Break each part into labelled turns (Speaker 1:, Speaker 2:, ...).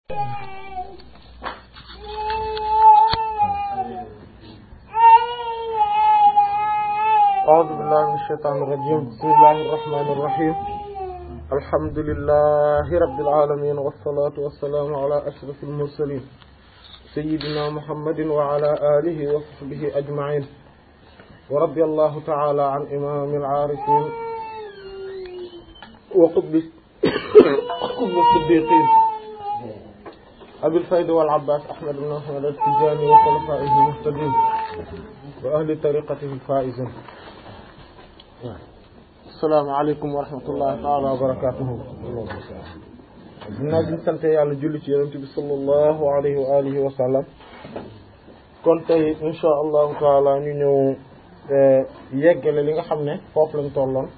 Speaker 1: أعوذ بالله من الشيطان الرجيم بسم الله الرحمن الرحيم الحمد لله رب العالمين والصلاة والسلام على أشرف المرسلين سيدنا محمد وعلى آله وصحبه أجمعين ورضي الله تعالى عن إمام العارفين وقطب قطب الصديقين أبي الفيد والعباس أحمد بن أحمد التجاني وخلفائه المهتدين وأهل طريقته الفائزين السلام عليكم ورحمة الله تعالى وبركاته dinaa bi sant yàlla julli ci yonent bi sallallahu alayhi wa alihi wa sallam kon tey insha allahu taala ñu ñëw yeggale li nga xam ne foofu lañ tolloon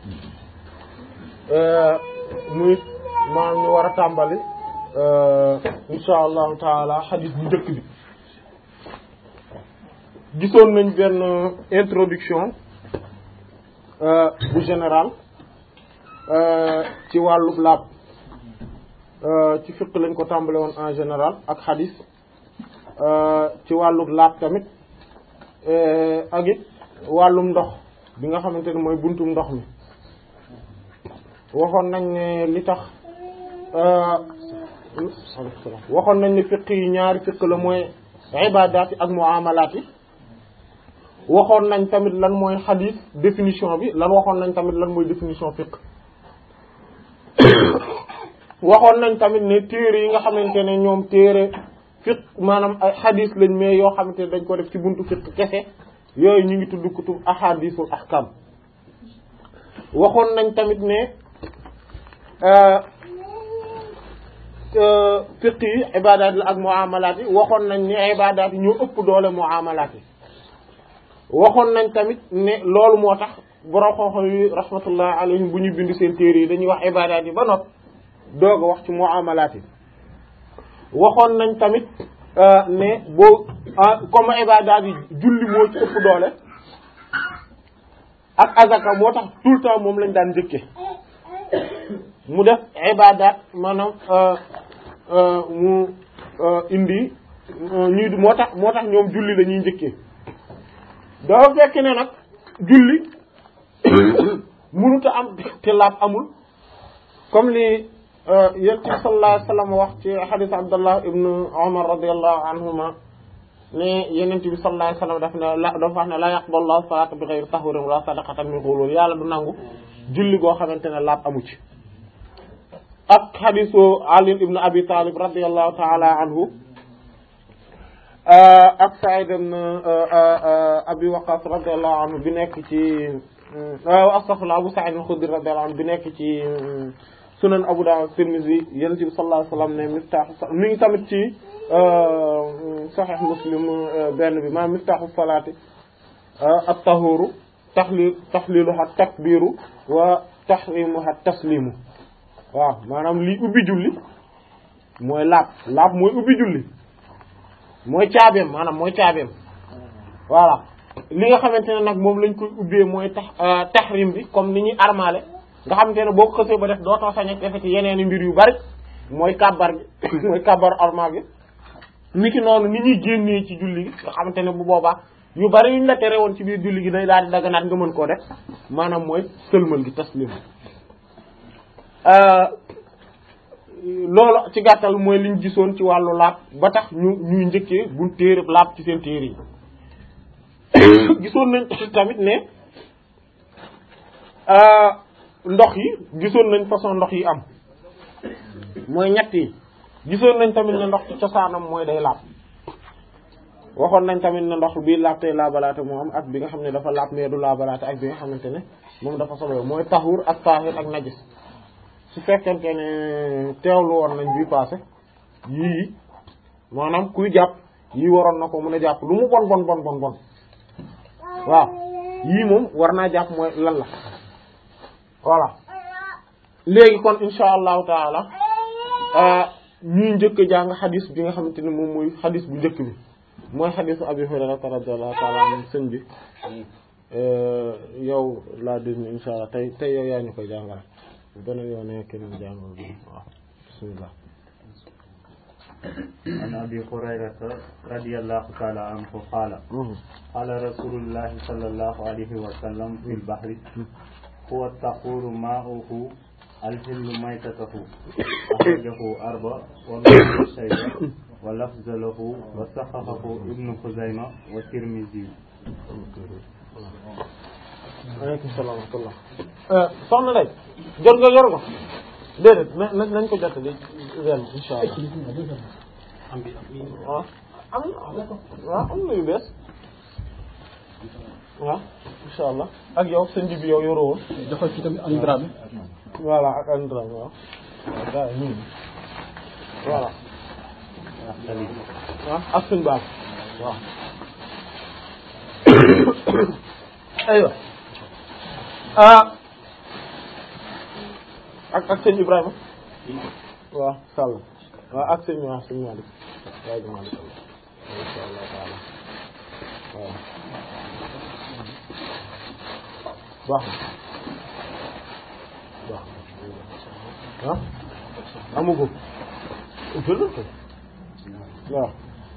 Speaker 1: muy maanaam ñu war a tàmbali insha allahu taala xadis bu njëkk bi gisoon nañ benn introduction bu général ci wàllu laab ci fiq lañ ko tàmbale woon en général ak xadis ci wàllu laab tamit ak it wàllum ndox bi nga xamante ne mooy buntum ndox mi waxoon nañ ne li tax waxoon nañ ne fiq yi ñaari fiq la mooy ibadaat yi ak muamalaat yi waxoon nañ tamit lan mooy xadis définition bi lan waxoon nañ tamit lan mooy définition fiq waxoon nañ tamit ne téere yi nga xamante ne ñoom téere fiq maanaam ay xadis lañ mais yoo xamante ne dañ ko def ci buntu fiq kese yooyu ñu ngi tudd kutub ahadisul ahkam waxoon nañ tamit ne fiq yi ibadaat la ak muamalaat yi waxoon nañ ne ibadaat yi ñoo ëpp doole muamalaat yi waxoon nañ tamit ne loolu moo tax borom xam-xam yi rahmatullah alayhim bu ñu bind seen téere yi dañuy wax ibadaat yi ba not doog a wax ci muamalaat yi waxoon nañ tamit ne boo comme ibadaat yi julli moo ci ëpp doole ak azaka moo tax tout le temps moom lañ daan njëkke mu def ibadaat maanaam mu indi ñuy moo tax moo tax ñoom julli la ñuy njëkkee dafa fekk ne nag julli mënut a am te laab amul comme li yonent bi sallallahu alayhi wa sallam wax ci hadith Abdullah ibn Umar radiyallahu anhuma ne yonent bi sallallahu alayhi wa sallam daf ne la dafa wax ne la yaqbalu Allahu salaata bi ghayri tahurin wala sadaqatan min ghulul yàlla du nangu julli goo xamante ne laab amu ci ak hadithu Ali ibn Abi Talib radiyallahu ta'ala anhu ak Sa'id ibn Abi Waqqas radiyallahu anhu bi nekk ci astaghfirullah Abu Sa'id al-Khudri radiyallahu anhu bi nekk ci Sunan Abu Dawud Tirmidhi Yonent bi sallallahu alayhi wasallam ne miftaahu mi ngi tamit ci Sahih Muslim benn bi maa miftaahu salaati at-tahuru taxlil taxliluha takbiru wa tahrimuha taslimu waaw maanaam lii ubbi julli mooy laab laab mooy ubbi julli mooy caabeem maanaam mooy caabeem voilà li nga xamante ne nag moom lañ koy ubbee mooy tax tahrim bi comme ni ñuy armaale nga xamante ne boo ko xësee ba def dootoo sañ a defe ci yeneen mbir yu bari mooy kàbbar gi mooy kàbbar armal gi niki noonu ni ñuy génnee ci julli gi nga xamante ne bu boobaa yu bari yuñ la tere woon ci biir julli gi day daal di daganaat nga mën koo def maanaam mooy sëlmal gi taslim loolu ci gàttal mooy liñ gisoon ci wàllu laab ba tax ñu ñuy njëkkee buñ téere laab ci seen téere yi gisoon nañ tamit ne ndox yi gisoon nañ façon ndox yi am mooy ñett yi gisoon nañ tamit ne ndox ci cosaanam mooy day laab waxoon nañ tamit ne ndox bii laab tey laabalaate moo am ak bi nga xam ne dafa laab mais du laabalaate ak bi nga xamante ne moom dafa sobe mooy taxur ak taahir ak najis su fekkente ne teewlu woon nañ bii passé yii maanaam kuy jàpp yii waroon na ko mën a jàpp lu mu bon bon bon bon bon waaw yii moom war naa jàpp mooy lan la voilà léegi kon insha allahu taala ñuy njëkk a jàng xadis bi nga xamante ne moom mooy xadis bu njëkk bi mooy xadisu abi hurairata radiyallahu taala anhu sëñ bi yow laa déglu insha allah tey tey yow yaa ñu koy jàngal beneen yoon ne keneen jàngal bi waaw bismillah
Speaker 2: عن أبي هريرة رضي الله تعالى عنه قال قال رسول الله صلى الله عليه وسلم في البحر هو الطهور ماؤه الحل ميتته أخرجه أربع وابن شيبة ولفظ له وصححه ابن خزيمة والترمذي
Speaker 1: aleykum salaam wa rahmatullah soxna day jot nga yor ko déedéet na nañ ko jot li ren insha allah waaw am na waaw am na yu bees waaw insha allah ak yow sëñ bi yow yoroo woon
Speaker 3: joxal ci tamit Aliou Dramé
Speaker 1: voilà ak andra waaw waaw gaa yi ñu voilà waaw ak sëñ baal waaw aywa ah ak ak sëñ Ibrahima waaw Sall waaw ak sëñ waaw sëñ Malick waaye du Malick insha Allah taala waaw baax na baax na ah amugo jël ko waaw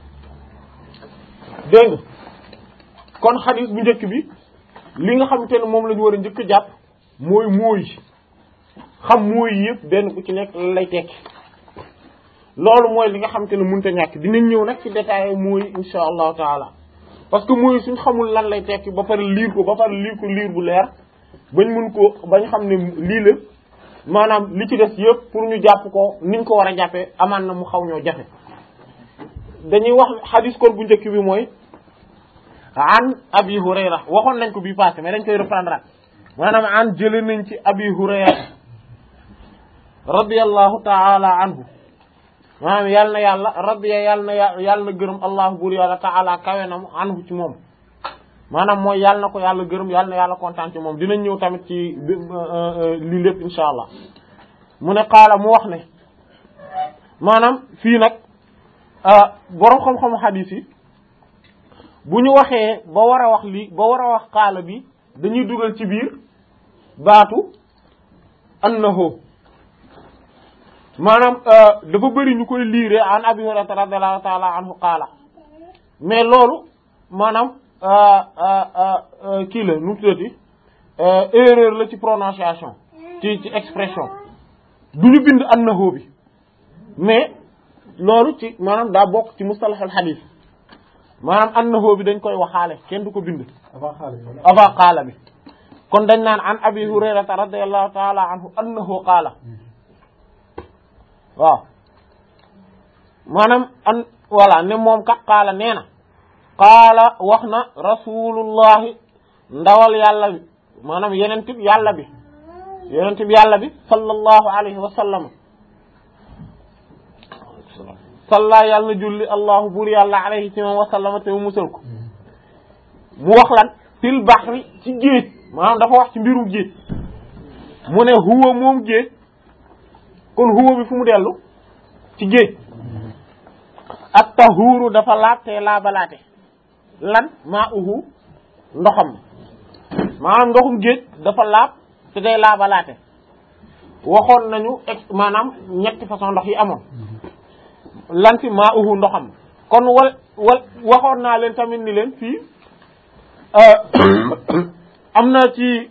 Speaker 1: dégg nga kon xadis bu njëkk bi li nga xamante ne moom la ñu war a njëkk a jàpp mooy mooy xam mooy yëpp benn ku ci nekk lan lay tekki loolu mooy li nga xamante ne mënut a ñàkk dinañ ñëw nag ci détail mooy insha allahu taala parce que mooy suñ xamul lan lay tekki ba pare liir ko ba pare liir ko liir bu leer bañ mun ko bañ xam ne lii la maanaam li ci des yëpp pour ñu jàpp ko niñ ko war a jàppee amaan na mu xaw ñoo jafe dañuy wax xadis kon bu njëkk bi mooy an abi hurayra waxoon nañ ko bii passé mais dañ koy reprendre at maanaam an jële nañ ci abi hurayra radiyallahu taala anhu maanaam yàlla na yàlla radiya yàlla na yàlla na gërëm allahu buur yàlla taala kawe na mu anhu ci moom maanaam mooy yàlla na ko yàlla gërëm yàlla na yàlla kontaan ci moom dinañ ñëw tamit ci lii lépp insha allah mu ne qaala mu wax ne maanaam fii nag boroom xam-xamu xadiis yi bu ñu waxee ba war a wax lii ba war a wax qaala bi dañuy dugal ci biir baatu annahu maanaam dafa bëri ñu koy liire an abi hurairata radiallahu taala anhu qaala mais loolu maanaam kii la nu tuddati erreur la ci prononciation ci ci expression du ñu bind annahu bi mais loolu ci maanaam daa bokk ci mustalahul hadith maanaam annahu bi dañ koy waxaale kenn du ko bind avant qaala bi kon dañ naan an abi hurairata radiallahu taala anhu annahu qaala waaw maanaam an voilà ne moom kat qaala nee na qaala wax na rasulullahi ndawal yàlla bi maanaam yeneen tib yàlla bi yeneen tib yàlla bi sallallahu alayhi wa sallam salla yàlla na julli allahu buur yàlla alayhi ci moom wa sallama te mu musal ko mu wax lan fil bahri ci géej maanaam dafa wax ci mbirum géej mu ne huwa moom géej kon huwa bi fu mu dellu ci géej ak tahuuru dafa laab te laabalaate lan maa uhu ndoxam maanaam ndoxum géej dafa laab te day laabalaate waxoon nañu ex maanaam ñetti façon ndox yi amoon lan fi maa uhu ndoxam kon wal wal waxoon naa leen tamit ni leen fii am na ci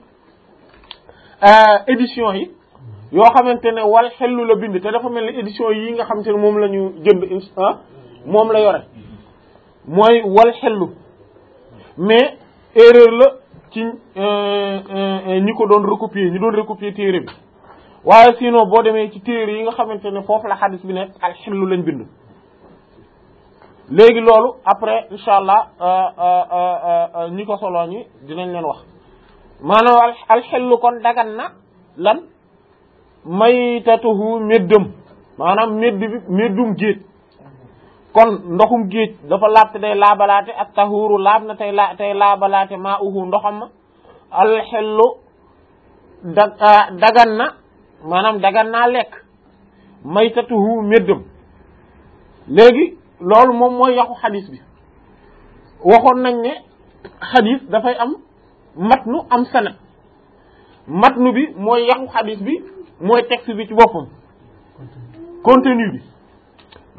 Speaker 1: édition yi yoo xamante ne wal xellu la bind te dafa mel ni édition yi nga xamante ne moom la ñu jënd moom la yore mooy wal xellu mais erreur la ci ñi ko doon recopier ñi doon recopier téere bi waaye sinon boo demee ci téere yi nga xamante ne foofu la xadis bi nekk al xellu lañ bind léegi loolu après incha allah ñi ko soloo ñi dinañ leen wax maanaam al xellu kon dagan na lan maytatuhu méddam maanaam médd bi méddum géej kon ndoxum géej dafa laab te day laabalaate ak tahuuru laab na tey la tey laabalaate maa uhu ndoxam ma alxellu da dagan na maanaam dagan naa lekk maytatuhu méddam léegi loolu moom mooy yaxu xadis bi waxoon nañ ne xadis dafay am matnu am sanad matnu bi mooy yaxu xadis bi mooy texte bi ci boppam contenu bi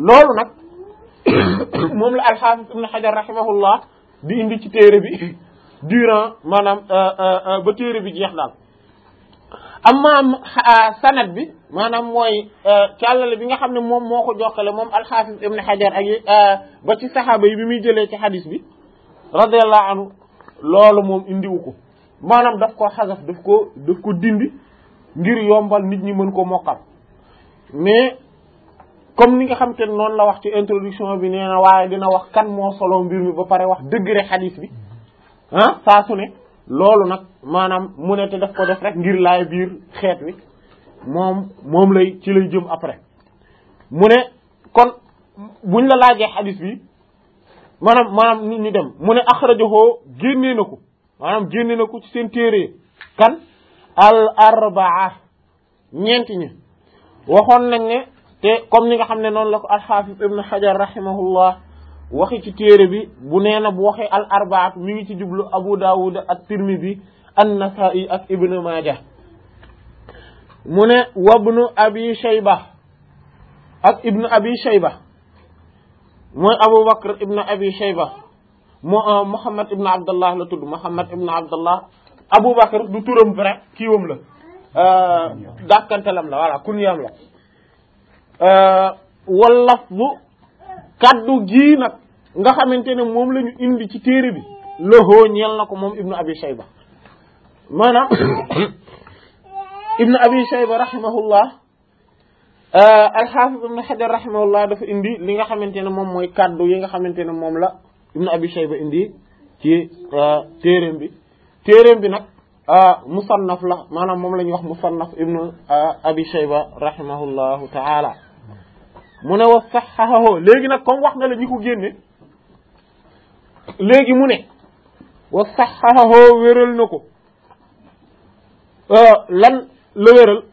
Speaker 1: loolu nag moom la alxaafis ibn xajar rahimahullah di indi ci téere bi durant maanaam ba téere bi jeex daal amma sanad bi maanaam mooy càllale bi nga xam ne moom moo ko jokkale moom alxaafis ibn xajar ak ba ci saxaaba yi bi muy jëlee ci xadis bi radiyallahu anhu loolu moom indiwu ko maanaam daf ko xasaf daf ko daf ko dindi ngir yombal nit ñi mën ko mokkal mais comme ni nga xam te noonu la wax ci introduction bi nee na waaye dina wax kan moo solo mbir mi ba pare wax degré xadis bi ah saa su ne loolu nag maanaam mu ne te daf ko def rek ngir laay biir xeet wi moom moom lay ci lay jëm après mu ne kon buñ la laajee xadis bi maanaam maanaam nit ñi dem mu ne axrajahu génnee na ko maanaam génne na ko ci seen téere kan al arbaa ñeenti ñi waxoon nañ ne te comme ni nga xam ne noonu la ko alxaafis ibn xajar rahimahullah waxi ci téere bi bu nee na bu waxee al arbaat mi ngi ci jublu abu dawud ak tirmidi an nasai ak ibn maaja mu ne wabnu abi shayba ak ibnu abi shayba mooy abu bakr ibnu abi shayba mo muhammad ibnu abdallah la tudd muhammad ibnu abdallah abu bakr du turam vrai kiiwam la dàkkantalam la voilà kunyaam la wallaf bu kaddu gii nag nga xamante ne moom la ñu indi ci téere bi loxoo ñeel na ko moom ibnu abi shayba maanaam ibnu abi shayba rahimahullah alxaafis ibnu xajar rahimahullah dafa indi li nga xamante ne moom mooy kaddu yi nga xamante ne moom la ibnu abi shayba indi ci téereem bi téereem bi nag musannaf la maanaam moom la ñuy wax musannaf ibnu abi shayba rahimahullahu taala mu ne wa saxaxahu léegi nag comme wax nga la ñi ko génne léegi mu ne wa saxaxahu wéral na ko lan la wéral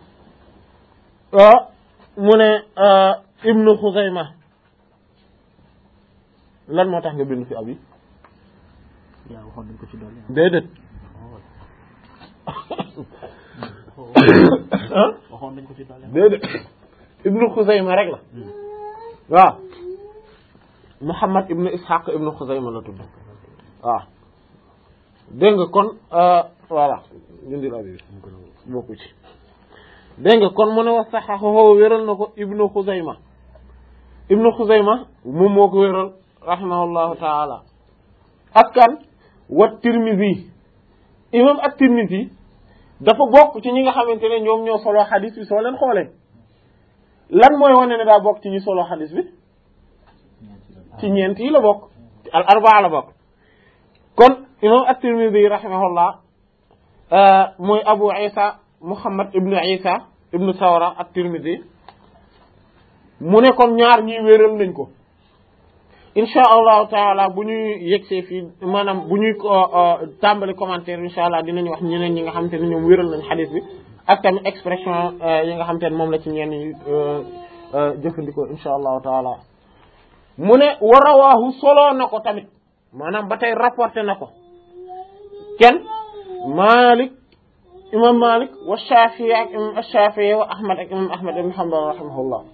Speaker 1: mu ne ibnu xuzayma lan moo tax nga bind fi abi
Speaker 3: yaa waxoon nañ ko ci doole
Speaker 1: déedéet
Speaker 3: waxoon nañ ko ci doole
Speaker 1: déedéet ibnu xuzayma rek la waaw muhammad ibnu ishaq ibnu xuzayma la tudd waaw dégg nga kon voilà dindil abi bokku ci dégg nga kon mu ne wax saxaxoo wéral na ko ibnu xuzayma ibnu xuzayma moom moo ko wéral rahimahullahu taala ak kan wa tirmisi imam ak tirmisi dafa bokk ci ñi nga xamante ne ñoom ñoo solo xadis bi soo leen xoolee lan mooy wane ne daa bokk ci ñi solo xadis bi ci ñeent yi la bokk al arbaa la bokk kon imam at-Tirmidhi rahimahullah mooy Abu Isa Muhammad ibnu Isa ibnu Sawra at-Tirmidhi mu ne kon ñaar ñii wéral nañ ko insha allahu taala bu ñuy yegsee fii maanaam bu ñuy tàmbali commentaire insha allah dinañ wax ñeneen ñi nga xamante ne ñoom wéral nañ xadis bi ak tamit expression yi nga xamante ne moom la ci ñenn yi jëfandikoo insha allahu taala mu ne wa rawaahu soloo na ko tamit maanaam ba tey rapporté na ko kenn Malik imam Malik wa Shafi'i ak imam Shafi'i wa Ahmad ak imam Ahmad ibn Hanbal rahimahullah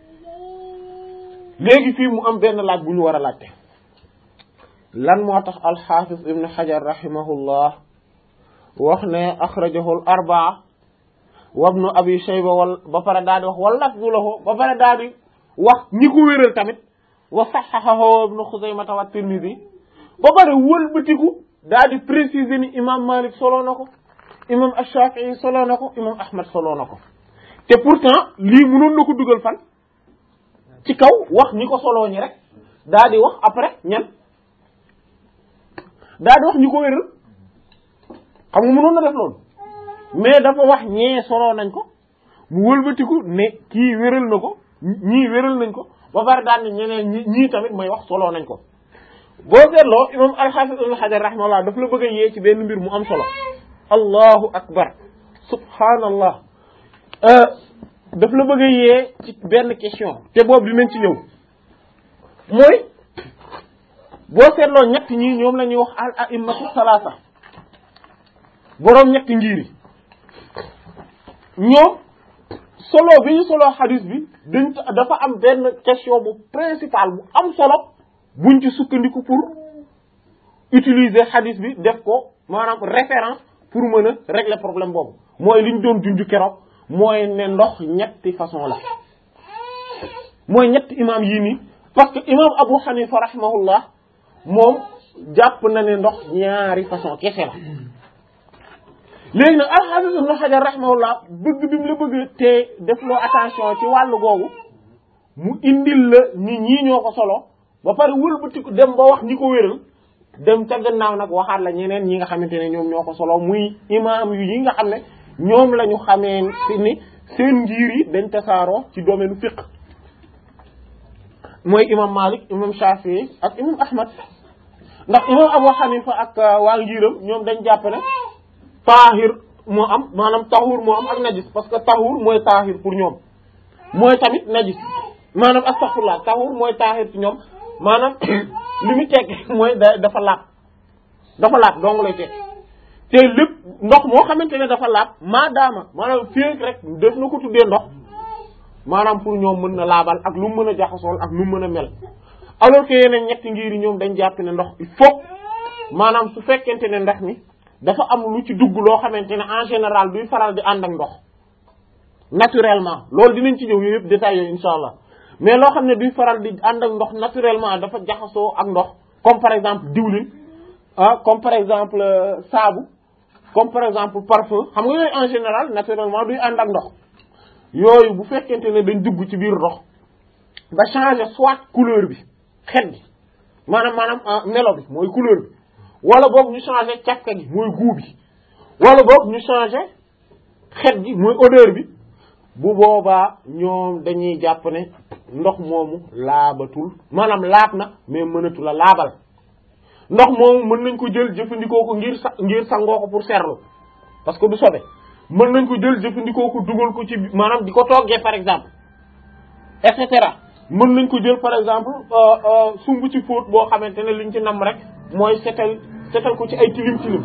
Speaker 1: léegi fii mu am benn laaj bu ñu war a laajte lan moo tax al-Hafiz ibn Hajar rahimahullah wax ne akhrajahu al-arba'a wa ibn Abi Shayba wal ba pare daal di wax wal lafzu lahu ba pare daal di wax ñi ko wéral tamit wa sahhahahu ibn Khuzaymah wa Tirmidhi ba pare wëlbatiku daal di préciser ni imam Malik solo na ko imam Ash-Shafi'i solo na ko imam Ahmad solo na ko te pourtant lii mënoon na ko dugal fan ci kaw wax ñi ko soloo ñi rek daal di wax après ñan daal di wax ñi ko wéral xam nga mënoon na def loolu mais dafa wax ñee soloo nañ ko mu wëlbatiku ne kii wéral na ko ñii wéral nañ ko ba pare daal ne ñeneen ñi ñii tamit may wax soloo nañ ko boo seetloo imam al-Hafiz ibn Hajar rahimahullah daf la bëgg a yee ci benn mbir mu am solo allahu akbar subhanallah daf la bëgg a yee ci benn question te boobu dinañ ci ñëw mooy boo seetloo ñett ñii ñoom la ñuy wax al a'immatu salaasa boroom ñetti ngir yi ñoom solo bi ñu solo xadis bi dañ dafa am benn question bu principale bu am solo buñ ci sukkandiku pour utiliser xadis bi def ko maanaam référence pour mën a régler problème boobu mooy li ñu doon junj keroog mooy ne ndox ñetti façon la mooy ñetti imam yii nii parce que imam Abu Hanifa rahimahullah moom jàpp na ne ndox ñaari façon kese la léegi nag al-Hafiz Ibn Hajar rahimahullah bëgg bi mu la bëgg te def loo attention ci wàllu googu mu indil la ni ñii ñoo ko solo ba pare wëlbatiku dem ba wax ñi ko wéral dem ca gannaaw nag waxaat la ñeneen ñi nga xamante ne ñoom ñoo ko solo muy imaam yu yi nga xam ne ñoom la ñu xamee ci ni seen ngir yi dañ tasaaroo ci domaine fiqh mooy imam Malik imam Shafi'i ak imam Ahmad ndax imam Abu Hanifa ak waa ngiram ñoom dañ jàpp ne taahir moo am maanaam tahur moo am ak najis parce que tahur mooy taahir pour ñoom mooy tamit najis maanaam astaghfirullah tahur mooy taahir ci ñoom maanaam li mu tekk mooy da dafa laab dafa laab dong lay tekk te lépp ndox moo xamante ne dafa laab maadaama maanaam féeg rek def na ko tuddee ndox maanaam pour ñoom mën na laabal ak lu mu mën a jaxasool ak lu mu mën a mel alors que yeneen ñetti ngir yi ñoom dañ jàpp ne ndox il faut maanaam su fekkente ne ndox mi dafa am lu ci dugg loo xamante ne en général duy faral di ànd ak ndox naturellement loolu dinañ ci ñëw yooyu yëpp détails yooyu insha allah mais loo xam ne duy faral di ànd ak ndox naturellement dafa jaxasoo ak ndox comme par exemple diwlin ah comme par exemple saabu comme par exemple parfum xam nga yooyu en général naturellement duy ànd ak ndox yooyu bu fekkente ne dañ dugg ci biir ndox ba changer soit couleur bi xet gi maanaam maanaam melo bi mooy couleur bi wala boog ñu changer cafka gi mooy goût bi wala boog ñu changer xet gi mooy odeur bi bu boobaa ñoom dañuy jàpp ne ndox moomu laabatul maanaam laab na mais mënatu la laabal ndox moomu mën nañ ko jël jëfandikoo ko ngir sa ngir sangoo ko pour serlu parce que du sobe mën nañ ko jël jëfandikoo ko dugal ko ci maanaam di ko toggee par exemple et cetera mën nañ ko jël par exemple sumb ci fóot boo xamante ne liñ ci nam rek mooy setal setal ko ci ay tilim tilim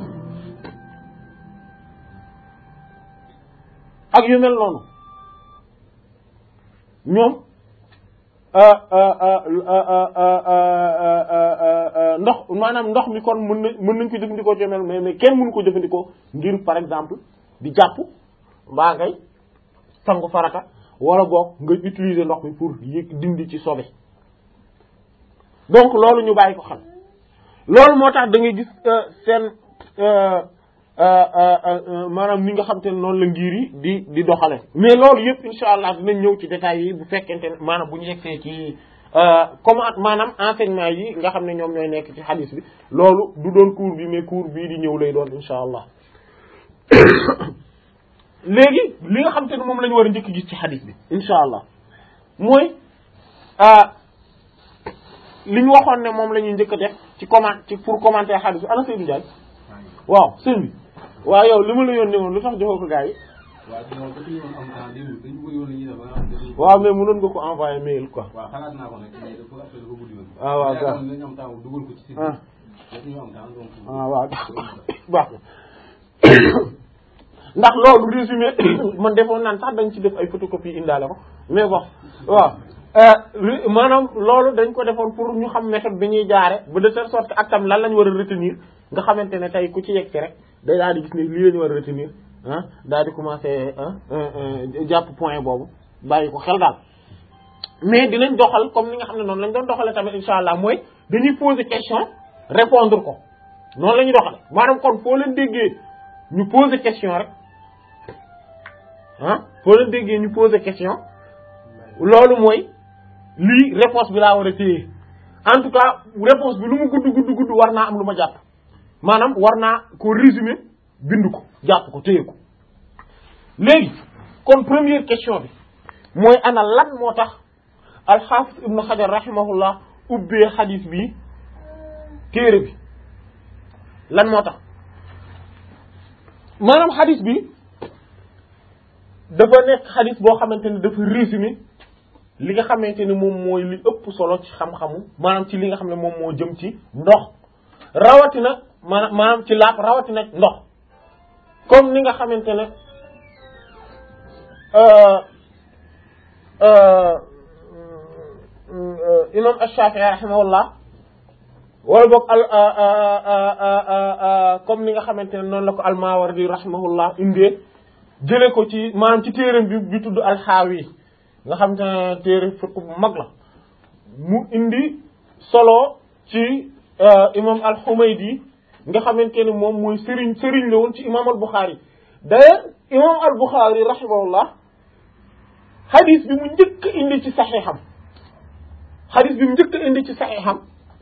Speaker 1: ak yu mel noonu ñoom ndox maanaam ndox mi kon mën na mën nañ ko jëfandikoo ci mel mais mais kenn mënu ko jëfandikoo ngir par exemple di jàpp mbaa ngay sangu farata wala boog nga utiliser ndox mi pour yëg dindi ci sobe donc loolu ñu bàyyi ko xam loolu moo tax da ngay gis seen maanaam ni nga xam te ne noonu la ngir yi di di doxale mais loolu yëpp insha allah dinañ ñëw ci détails yi bu fekkente ne maanaam bu ñu yegsee ci comment maanaam enseignement yi nga xam ne ñoom ñooy nekk ci hadith bi loolu du doon cours bi mais cours bii di ñëw lay doon insha allah léegi li nga xam te ne moom la ñu war a njëkk gis ci hadith bi insha allah mooy li ñu waxoon ne moom la ñuy njëkk a def ci comment ci pour commenter hadith bi ana Seydou Ndiaye waaw sëñ bi waaw yow li ma la yónnee woon lu tax joxoo ko gars yi waaw mais mënoon nga ko envoyer mail quoi
Speaker 4: waaw xalaat naa ko nag mais dafa après dafa guddi woon.
Speaker 1: ah waaw
Speaker 4: yaakaar naa dañu am temps dugal ko ci site
Speaker 1: ah
Speaker 4: bi. dañu am temps donc.
Speaker 1: ah waaw baax na ndax loolu résumé man defoon naan sax dañ ci def ay photocopie indaale ko mais bon waaw maanaam loolu dañ ko defoon pour ñu xam méthode bi ñuy jaare ba de telle sorte que ak tam lan lañ war a retenir nga xamante ne tey ku ci yegg ci rek day daal di gis ne lii la ñu war a retenir ah daal di commencer jàpp point boobu bàyyi ko xel daal mais dinañ doxal comme ni nga xam ne noonu lañ doon doxale tamit insha allah mooy dañuy poser question répondre ko noonu la ñuy doxale maanaam kon foo leen déggee ñu poser question rek ah foo leen déggee ñu poser question loolu mooy lii réponse bi laa war a téye en tout cas réponse bi lu mu gudd gudd gudd war naa am lu ma jàpp maanaam war naa ko résumer bind ko jàpp ko téye ko léegi kon première question bi mooy ana lan moo tax alxaafis ibnu xajar rahimahullah ubbee xadis bi téere bi lan moo tax maanaam xadis bi dafa nekk xadis boo xamante ne dafa résumé li nga xamante ni moom mooy li ëpp solo ci xam-xamu maanaam ci li nga xam ne moom moo jëm ci ndox rawatina maanaam maanaam ci laap rawatina ndox comme ni nga xamante ne imam Ash-Shafi'i rahimahullah wala boog al comme ni nga xamante ne noonu la ko al-Mawardi rahimahullah indee jële ko ci maanaam ci téeram bi bi tudd al-Hawi nga xamante ne téere fiqh bu mag la mu indi solo ci imam al-Humaydi nga xamante ne moom mooy sëriñ sëriñ la woon ci imam al-Bukhari d'ailleurs imam al-Bukhari rahimahullah xadis bi mu njëkk indi ci saxiixam xadis bi mu njëkk indi ci saxiixam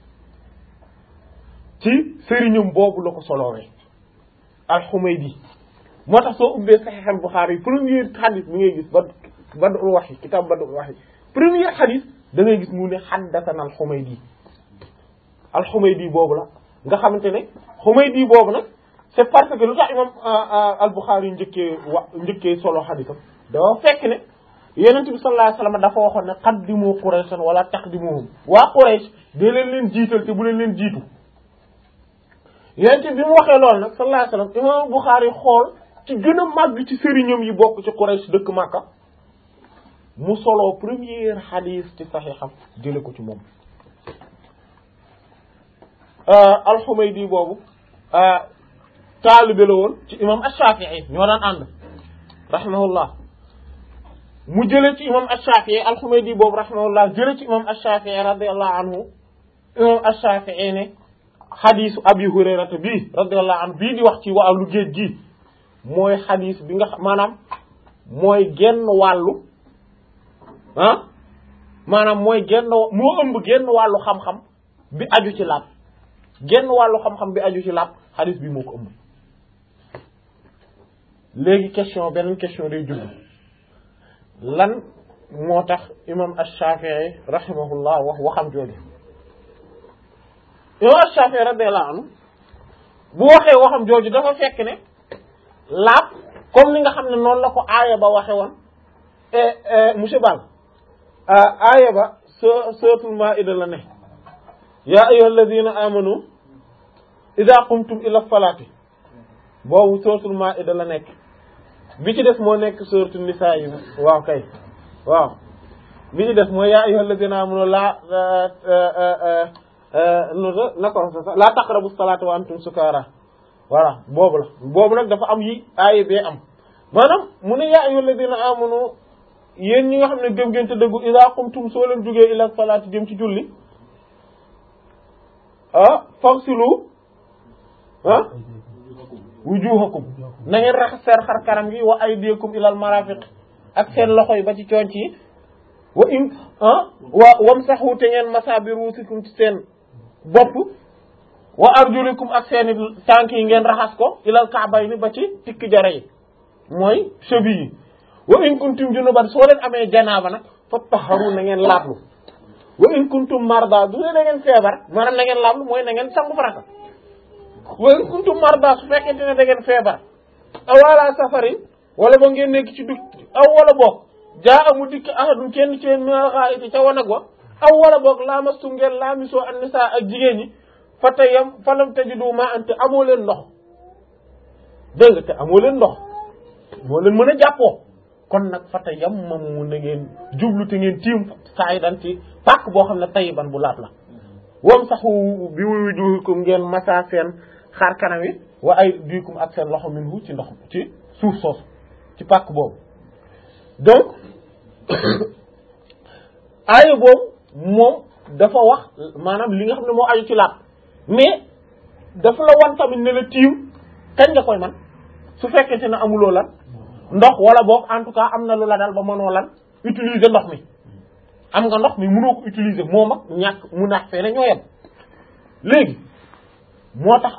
Speaker 1: ci sëriñum boobu la ko solowee al-Humaydi moo tax soo ubbee saxiixam Bukhari yi premier xadis bi ngay gis ba Badul Wahyi kitaab Badul Wahyi premier xadis da ngay gis mu ne xaddatana al-Humaydi al-Humaydi boobu la nga xamante ne Humaydi boobu nag c'est parce que lu tax imam al-Bukhari yi njëkkee wa njëkkee solo xadisam dafa fekk ne yonent bi sallallahu alayhi wasallam dafa waxoon ne qaddimu Qurayshan wala taqdimuhum waa Quraysh dee leen leen jiital te bu leen leen jiitu yonent bi mu waxee loolu nag sallallahu alayhi wasallam imam Bukhari xool ci gën a màgg ci sëriñam yi bokk ci Quraysh dëkk Makka mu solo premier hadith ci saxiixam jële ko ci moom al-Humaydi boobu taalibe la woon ci imam Ash-Shafi'i ñoo daan ànd rahimahullah mu jële ci imam Ash-Shafi'i al-Humaydi boobu rahimahullah jële ci imam Ash-Shafi'i radiyallahu anhu imam Ash-Shafi'i ne xadisu Abi Hurayrata bii radiyallahu anhu bii di wax ci wàllu géej gi mooy xadis bi nga xam maanaam mooy genn wàllu ah maanaam mooy genn moo ëmb genn wàllu xam-xam bi aju ci laab genn wàllu xam-xam bi aju ci laab xadis bi moo ko ëmb léegi question beneen question day jublu lan moo tax imam ash-Shafi'i rahimahullah wax waxam jooju imam ash-Shafi'i radiyallahu anhu bu waxee waxam jooju dafa fekk ne laab comme ni nga xam ne noonu la ko aaya ba waxe woon monsieur Ball aaya ba so suratul Maa'ida la ne yaa ayyuhal ladina amanu idha qumtum ila salati boobu suratul Maa'ida la nekk bi ci des moo nekk suratul Nisaa yi waaw kay waaw bi ci des mooy yaa ayyuhal ladina amanu la na ko la taqrabu salata wa antum sukara voilà boobu la boobu nag dafa am yi aaya bee am maanaam mu ne yaa ayyuhal ladina amanu yéen ñi nga xam ne gëm ngeen te dëggu idha qumtum soo leen jógee ila salati jëm ci julli ah fagsilu ah wujuhakum na ngeen raxas seen xar kanam gi wa aydiyakum ilal marafiq ak seen loxo yi ba ci conc yi wa in ah wa wamsahu te ngeen masa bi ruusikum ci seen bopp wa arjulikum ak seen tànk yi ngeen raxas ko ilal ka'bayni ba ci tikki jara yi mooy cheville yi wa in kuntum junuban soo leen amee janaaba nag fattaharu na ngeen laablu wa in kuntum marda du ne na ngeen feebar maanaam na ngeen laablu mooy na ngeen sangu farata wa in kuntum marda su fekkente ne da ngeen feebar aw ala safarin wala ba ngeen nekk ci dugg aw wala boog jaa amu dikk ahadun kenn ci leen minal ghaa'iti ca wanag wa aw wala boog laamastum ngeen laamisoo an nisaa ak jigéen ñi fa tayam falam tajidu ma ante amoo leen ndox dégg nga te amoo leen ndox moo leen mën a jàppoo kon nag fata yam mamu na ngeen jublu te ngeen tiim saa yi dan ci pàkk boo xam ne tayiban bu laat la wam saxu bi wujuhikum ngeen masa seen xaar kanam yi wa ay diikum ak seen loxo minhu ci ndox ci suuf soosu ci pàkk boobu donc aaya boobu moom dafa wax maanaam li nga xam ne moo aju ci laat mais dafa la wan tamit ne la tiim kañ nga koy man su fekkente ne amuloo lan ndox wala boog en tout cas am na lu la dal ba mënoo lan utiliser ndox mi am nga ndox mi mënoo ko utiliser moom ak ñàkk mu naax fee ne ñoo yem léegi moo tax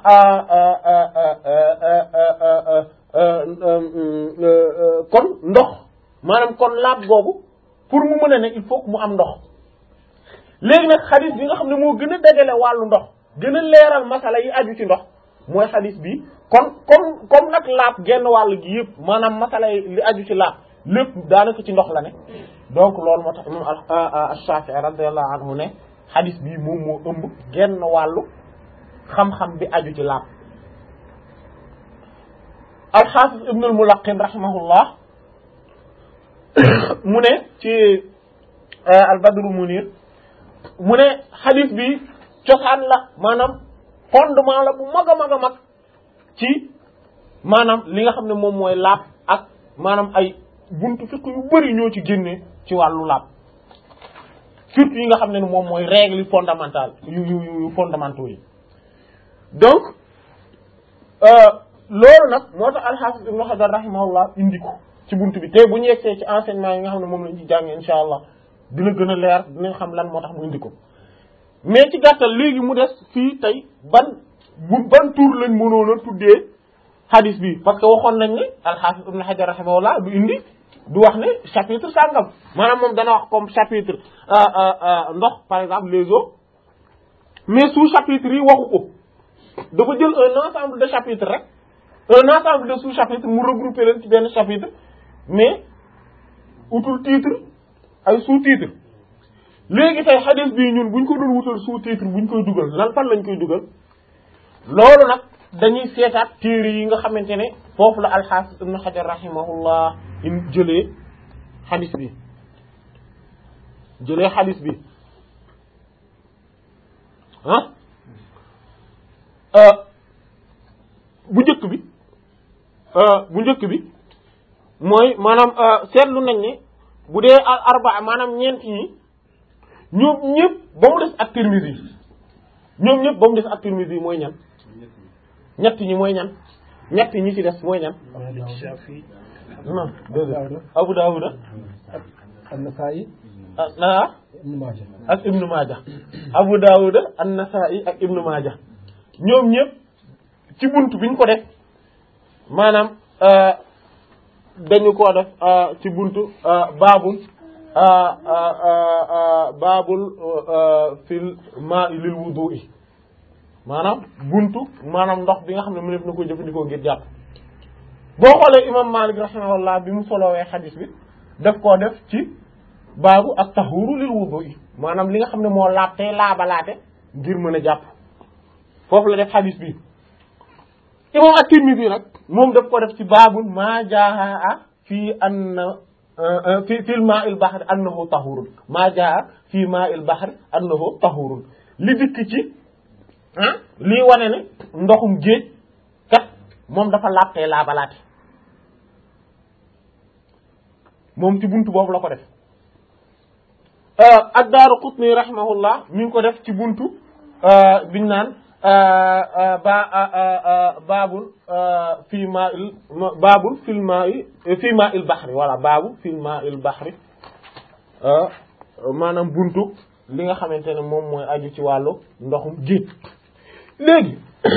Speaker 1: kon ndox maanaam kon laab googu pour mu mën a ne il faut que mu am ndox léegi nag xadis bi nga xam ne moo gën a dajale wàllu ndox gën a leeral masala yi aju ci ndox mooy xadis bi kon comme comme nag laab genn wàll gi yëpp maanaam masala yi li aju ci laab lépp daanaka ci ndox la ne donc loolu moo tax imam Ash-Shafi'i radiyallahu anhu ne xadis bii moom moo ëmb genn wàllu xam-xam bi aju ci laab al-Hafiz Ibn al-Mulaqqin rahimahullah mu ne ci al-Badru Munir mu ne xadis bi cosaan la maanaam fondement la bu mag a mag a mag ci maanaam li nga xam ne moom mooy laab ak maanaam ay buntu fiqh yu bari ñoo ci génne ci wàllu laab surtout yi nga xam ne moom mooy règle fondamentale yu yu yu fondamentaux yi donc loolu nag moo tax al-Hafiz Ibn Hajar rahimahullah indi ko ci buntu bi te bu ñu yegsee ci enseignement yi nga xam ne moom lañ ci jàngee insha allah dina gën a leer dinañ xam lan moo tax mu indi ko mais ci gàttal léegi mu des fii tey ban bu ban tur lañ mënoon a tuddee hadis bi parce que waxoon nañ ne al-Hafiz Ibn Hajar rahimahullah du indi du wax ne chapitre sàngam maanaam moom dana wax comme chapitre ndox par exemple les eaux mais sous chapitre yi waxu ko dafa jël un ensemble de chapitres rek un ensemble de sous chapitres mu regrouper leen ci benn chapitre mais utul titre ay sous titre léegi tey hadith bii ñun buñ ko doon wutal sous titre buñ koy dugal lan fan lañ koy dugal loolu nag dañuy seetaat téere yi nga xamante ne foofu la al-Hafiz Ibn Hajar rahimahullah in jëlee hadith bi jëlee hadith bi ah bu njëkk bi bu njëkk bi mooy maanaam seetlu nañ ne bu dee al arbaa maanaam ñeent ñi ñoom ñëpp ba mu des ak Tirmidhi ñoom ñëpp ba mu des ak Tirmidhi mooy ñan ñett ñi mooy ñan ñett ñi ci des mooy ñan non déedéet Abu Dawud
Speaker 5: an-Nasa'i
Speaker 1: ah
Speaker 5: Ibn Majah
Speaker 1: ak Ibn Majah Abu Dawud an-Nasa'i ak Ibn Majah ñoom ñëpp ci buntu biñ ko def maanaam dañu ko def ci buntu baabul baabul fil maa'i lil wudu'i maanaam buntu maanaam ndox bi nga xam ne mu def na ko jëfandikoo ngir jàpp boo xoolee imam Malik rahimahullah bi mu solowee xadis bi daf koo def ci baabu ak tahuru lil wudu'i maanaam li nga xam ne moo laab tey laabalaate ngir mën a jàpp foofu la def xadis bi imam at-Tirmidhi nag moom daf ko def ci baabul maa jaa fii anna fi fil ma'il bahri annahu tahurun maa jaa fii ma'il bahri annahu tahurun li dikk ci ah lii wane ne ndoxum géej kat moom dafa laab tey laabalaate moom ci buntu boobu la ko def ad-Daaraqutni rahimahullah mi ngi ko def ci buntu biñ naan ba baabul fii maa il baabul fil maa i fii maa il baxri voilà baabul fil maa il baxri maanaam buntu li nga xamante ne moom mooy aju ci wàllu ndoxum géej léegi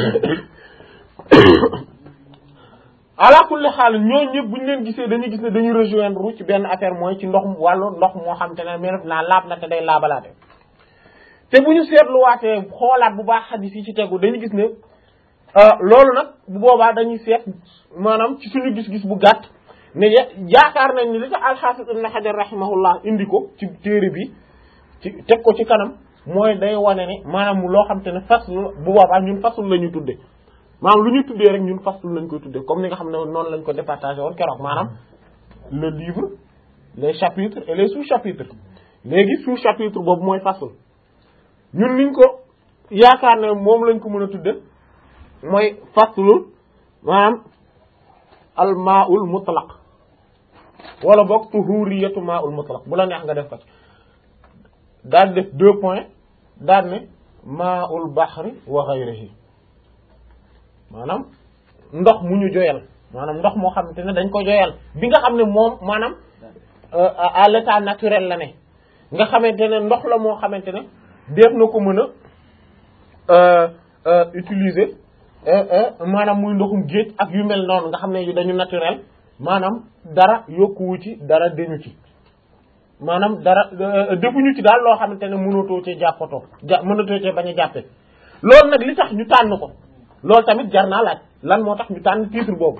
Speaker 1: ala kulli xaal ñooñu ñëpp bu ñu leen gisee dañuy gis ne dañuy rejoindre ci benn affaire mooy ci ndox wàllu ndox moo xamante ne mais naa laab na te day laabalaate te bu ñu seetluwaatee xoolaat bu baax xadis yi ci tegu dañu gis ne loolu nag bu boobaa dañuy seet maanaam ci suñu gis-gis bu gàtt ne yaakaar nañ ni li tax al-Hafiz Ibn Hajar rahimahullah indi ko ci téere bi ci teg ko ci kanam mooy day wane ne maanaam loo xam te ne fasl bu boobaa ñun fasl la ñu tudde maanaam lu ñu tuddee rek ñun fasl lañ koy tuddee comme ni nga xam ne noonu lañ ko départagé woon keroog maanaam le livre les chapitres et les sous-chapitres léegi sous-chapitre boobu mooy fasl ñun niñ ko yaakaar ne moom lañ ko mën a tudde mooy faslul maanaam al maa'ul mutlaq wala boog tuhuriyatu maa'ul mutlaq bu la neex nga def ko ci daal def deux points daal ne maa'ul bahri wa ghayrihi maanaam ndox mu ñu joyal maanaam ndox moo xamante ne dañ ko joyal bi nga xam ne moom maanaam à l'état naturel la ne nga xamante ne ndox la moo xamante ne def na ko mën a utiliser maanaam muy ndoxum géej ak yu mel noonu nga xam ne dañu naturel maanaam dara yokkuwu ci dara deñu ci maanaam dara defuñu ci daal loo xamante ne mënatoo cee jàppatoo ja mënatoo cee bañ a jàppee loolu nag li tax ñu tànn ko loolu tamit jar naa laaj lan moo tax ñu tànn titre boobu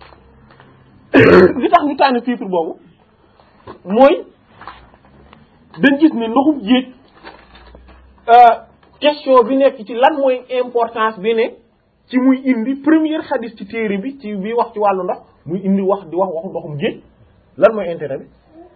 Speaker 1: li tax ñu tànn titre boobu mooy dañ gis ne ndoxum géej question bi nekk ci lan mooy importance bi ne ci muy indi première xadis ci téere bi ci bi wax ci wàllu ndox muy indi wax di wax waxu ndoxum géej lan mooy intérêt bi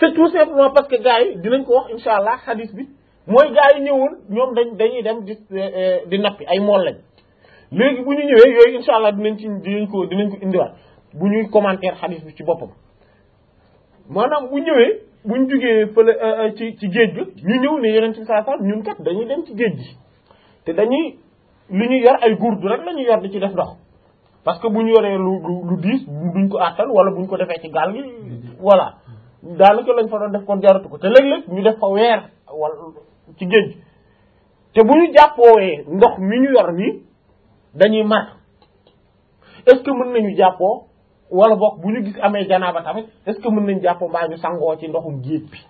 Speaker 1: c'est tout simplement parce que gars yi dinañ ko wax insha allah hadith bi mooy gars yi ñëwoon ñoom dañ dañuy dem di di nappi ay mool lañ léegi bu ñu ñëwee yooyu insha allah dinañ ci dinañ ko dinañ ko indiwaat bu ñuy commentaire hadith bi ci boppam maanaam bu ñëwee bu ñu jugee fële ci ci géej ga ñu ñëw ne yeneen ci saa saa ñun kat dañuy dem ci géej gi te dañuy li ñu yor ay gurdu rek la ñu yor di ci def ndox parce que bu ñu yoree lu lu lu diis duñ ko àttal wala buñ ko defee ci gaal gi voilà daanaka lañ fa doon def kon jaratu ko te léeg-léeg ñu def fa weer wala ci géej gi te bu ñu jàppoowee ndox mi ñu yor nii dañuy mar est-ce que mën nañu jàppoo wala boog bu ñu gis amee janaaba tamit est-ce que mën nañu jàppoo mbaa ñu sangoo ci ndoxum géej bi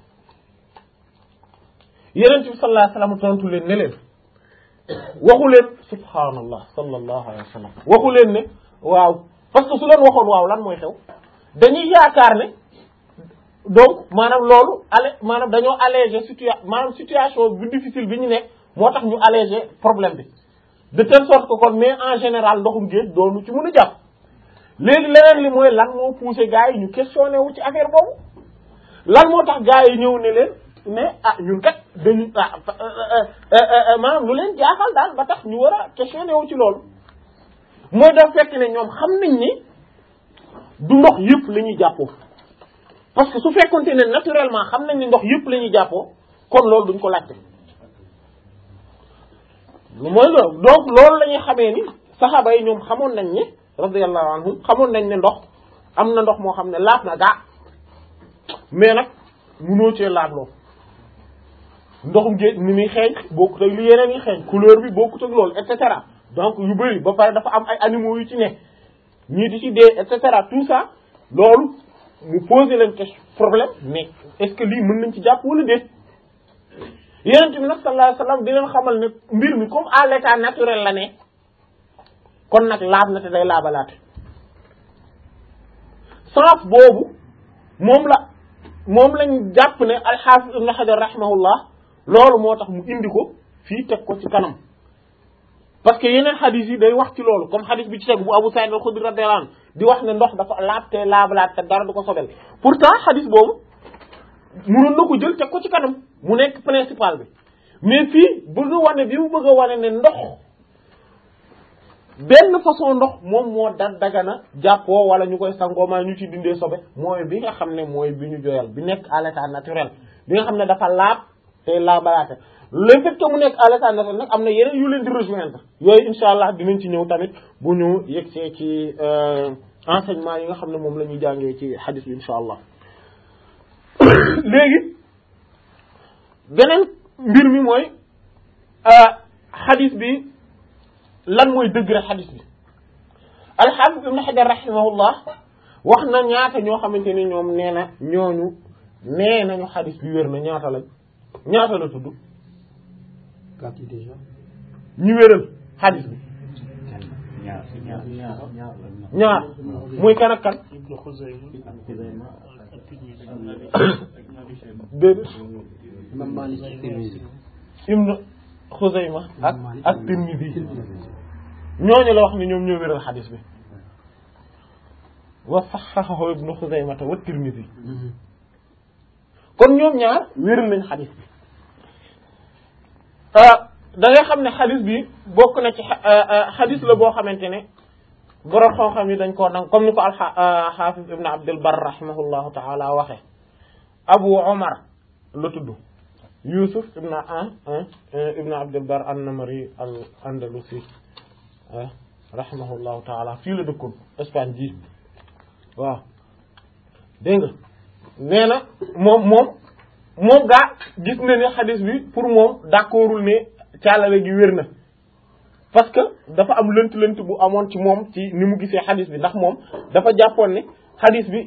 Speaker 1: yeneen bi sallallahu alayhi wasallam tontu leen ne leen waxu leen subhaanallah sallallahu alayhi wa sallam waxu leen ne waaw parce que su leen waxoon waaw lan mooy xew dañuy yaakaar ne donc maanaam loolu ale maanaam dañoo alléger situa maanaam situation bu difficile bi ñu nekk moo tax ñu alléger problème bi de telle sorte que kon mais en général ndoxum géej doonu ci mën a jàpp léegi leneen li mooy lan moo poussé gars yi ñu questionné wu ci affaire boobu lan moo tax gars yi ñëw ne leen mais ah ñun kat dañu ah maanaam lu leen jaaxal daal ba tax ñu war a questionné wu ci loolu mooy daf fekk ne ñoom xam nañ ni du ndox yëpp la ñuy jàppoo parce que su fekkonte ne naturellement xam nañ ni ndox yëpp la ñuy jàppoo kon loolu duñ ko laajte mooy loolu donc loolu la ñuy xamee ni saxaaba yi ñoom xamoon nañ ne radiyallahu anhum xamoon nañ ne ndox am na ndox moo xam ne laab na gaa mais nag munoo cee laabloo ndoxum géej ni muy xeeñ bokkut ak li yeneen yi xeeñ couleur bi bokkut ak loolu et cetera donc yu bëri ba pare dafa am ay animaux yu ci ne ñii di ci dee et cetera tout ça loolu mu poser leen question problème mais est-ce que lii mën nañ ci jàpp wala déet yeneen bi nag sallallahu alayhi wasallam di leen xamal ne mbir mi comme à l'état naturel la ne kon nag laab na te day laabalaate sens boobu moom la moom lañ jàpp ne al-Hafiz Ibn Hajar rahimahullah loolu moo tax mu indi ko fii teg ko ci kanam parce que yeneen xadis yi day wax ci loolu comme xadis bi ci teg bu Abu Sa'id al-Khudri radiyallahu anhu di wax ne ndox dafa laab te laabalaat te dara du ko sobel pourtant xadis boobu mënoon na ko jël teg ko ci kanam mu nekk principal bi mais fii bëgg a wane bi mu bëgg a wane ne ndox benn façon ndox moom moo da dagana jàppoo wala ñu koy sangoo maa ñu ci dindee sobe mooy bi nga xam ne mooy bi ñu joyal bi nekk à l'état naturel bi nga xam ne dafa laab te laabalaate le fait que mu nekk à l'état naturel nag am na yeneen yu leen di rejoindre yooyu insha allah dinañ ci ñëw tamit bu ñu yegsee ci enseignement yi nga xam ne moom la ñuy jàngee ci hadith bi insha allah léegi beneen mbir mi mooy hadith bi lan mooy dëgg rek xadis bi alxaafis ibn xajar rahimahullah wax na ñaata ñoo xamante ni ñoom nee na ñooñu nee nañu xadis bi wér na ñaata lañ ñaata la tudd
Speaker 5: Quatre yi déjà.
Speaker 1: ñu wéral xadis bi
Speaker 2: ñaar ñaar ñaar
Speaker 1: ñaar muy kan ak kan
Speaker 3: Ibnu Xuzayma ak Tirmisi
Speaker 1: déedéet
Speaker 5: Imam Malik ci Tirmisi.
Speaker 1: ibn xuzayma ak ak tirmidhi ñooñu la wax ne ñoom ñoo wéral xadis bi wa saxaxahu ibnu xuzaymata wa tirmidhi kon ñoom ñaar wéral nañ xadis bi da ngay xam ne xadis bi bokk na ci xadis la boo xamante ne borom xam-xam yi dañ koo nang comme ni ko alxaafis ibnu abdul bar rahimahullahu taala waxe abu omar la tudd yusuf ibnu an ibnu abdul bar an-namari al andalusi rahimahullahu taala fii la dëkkoon Espagne ji waaw dégg nga nee na moom moom moom gaa gis na ne xadis bi pour moom d'accordul ne càllale gi wér na parce que dafa am lënt-lënt bu amoon ci moom ci ni mu gisee xadis bi ndax moom dafa jàppoon ne xadis bi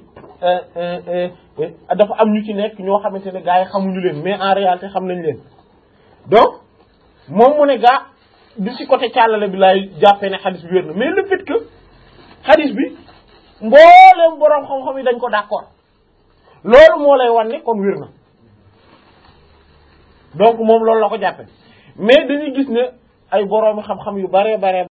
Speaker 1: dafa am ñu ci nekk ñoo xamante ne gaa yi xamuñu leen mais en réalité xam nañ leen donc moom mu ne gaa di ci côté càllale bi laay jàppee ne xadis bi wér na mais le fait que xadis bi mbooleem boroom xam-xam yi dañ ko d'accord loolu moo lay wan ne kon wér na donc moom loolu la ko jàppe mais dañuy gis ne ay boroomi xam-xam yu bare bare